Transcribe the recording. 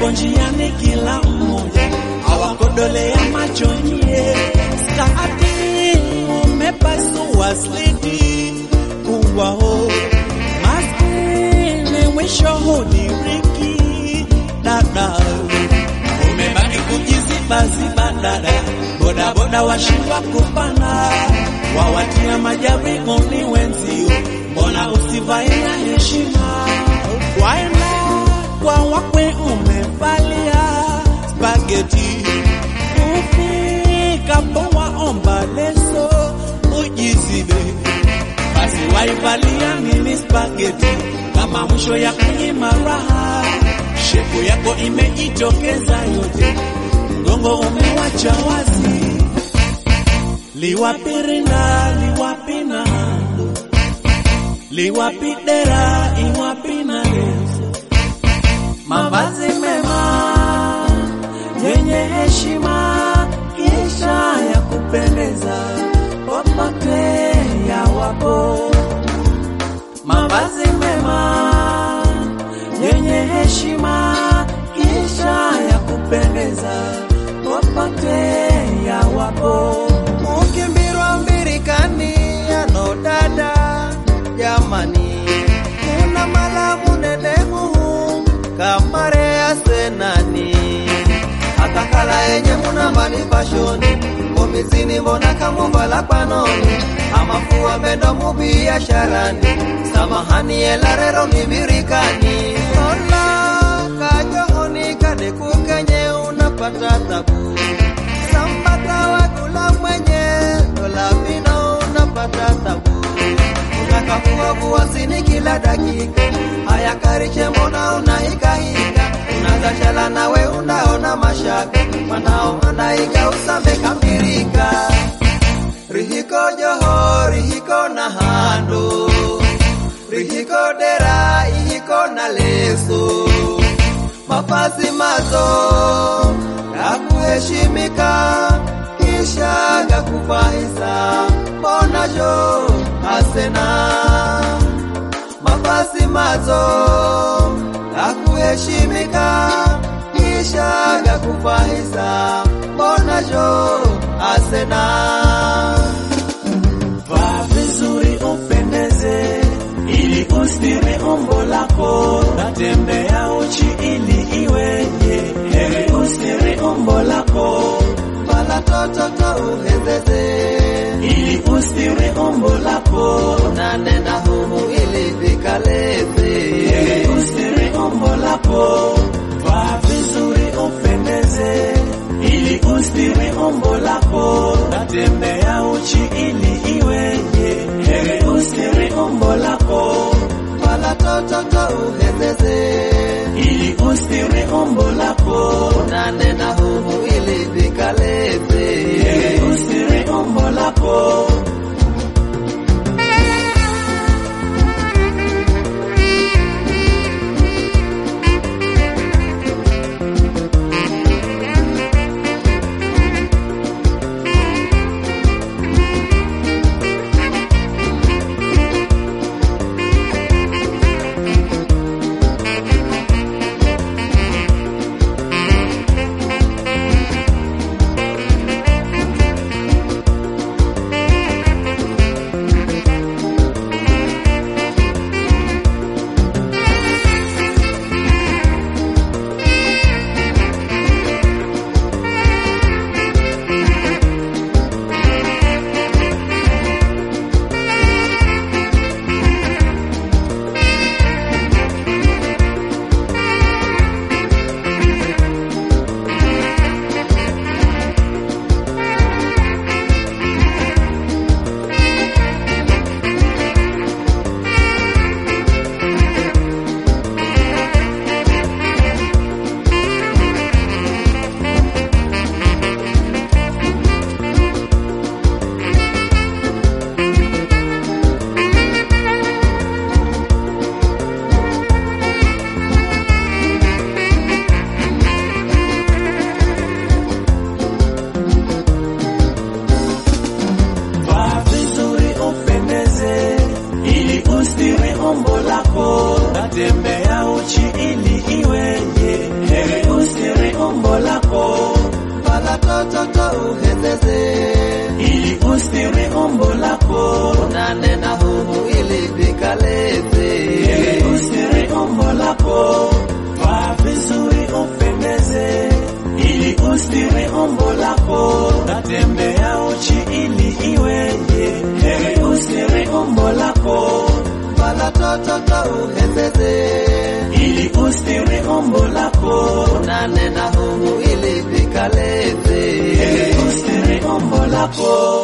hapo njiani kila mmoja awakodolea macho nyie, skati umepasua sliti kuwao maskini mwisho hudiriki dada umebaki kujizibaziba dada, bodaboda washindwa kupanda, wawatia majaribuni wenzio, mbona usivae na heshima? Waenda kwa wakwe umevalia spageti, ufika po waomba leso ujizibe, basi waivalia nini spageti kama mwisho ya kunyima raha shepu yako imejitokeza yote, mgongo umewacha wazi, liwapi rinda, liwapi na liwapi dera, iwapi na leso, mavazi mema yenye heshima, kisha ya kupendeza popote yawapo, mavazi mema yenye heshima kisha ya kupendeza popote yawapo. Mukimbirwa mbirikani ano dada jamani, kuna malamu nenehu kamare ya senani atakala yenye muna mani fashoni komizini mbona kamuvala panoni amafua mendo mubiasharani samahani elarero mibirikani ola kajohoni kadekukenye unapata tabu sambata wakula mwenye dola vino unapata tabu unakavuavua sini kila dakika haya kariche mbona unahikahika unazashala nawe unaona mashaka manao anaiga usambe kambirika rihiko joho rihiko na hando rihiko dera ihiko na leso mavazi mazo ya kuheshimika kisha ya kufahisa mbona jo asena mavazi mazo ya kuheshimika kisha ya kufahisa mbona jo asena Vaa vizuri upendeze, ili ustiri umbo lako, natembea uchi ili iweje, heri ustiri umbo lako, Bala tototo uhezeze ili ustiri umbo lako, nanena humu ili vikaleze heri ustiri umbo lako, vaa vizuri upendeze, ili ustiri umbo lako, natembea uchi ili iweje, heri ustiri umbo lako Bala tototo uhezeze ili ustiri umbo lako, nanena humu ili vikaleze ili ustiri umbo lako. nanena humu ili vikaleze. Ili usiri umbo lako, vaa vizuri upendeze. Ili usiri umbo lako, natembea uchi ili iweje. Heri usiri umbo lako, Vala toto to uhezeze. ili usiri umbo lako. Nanena humu ili vikaleze. Heri usiri umbo lako.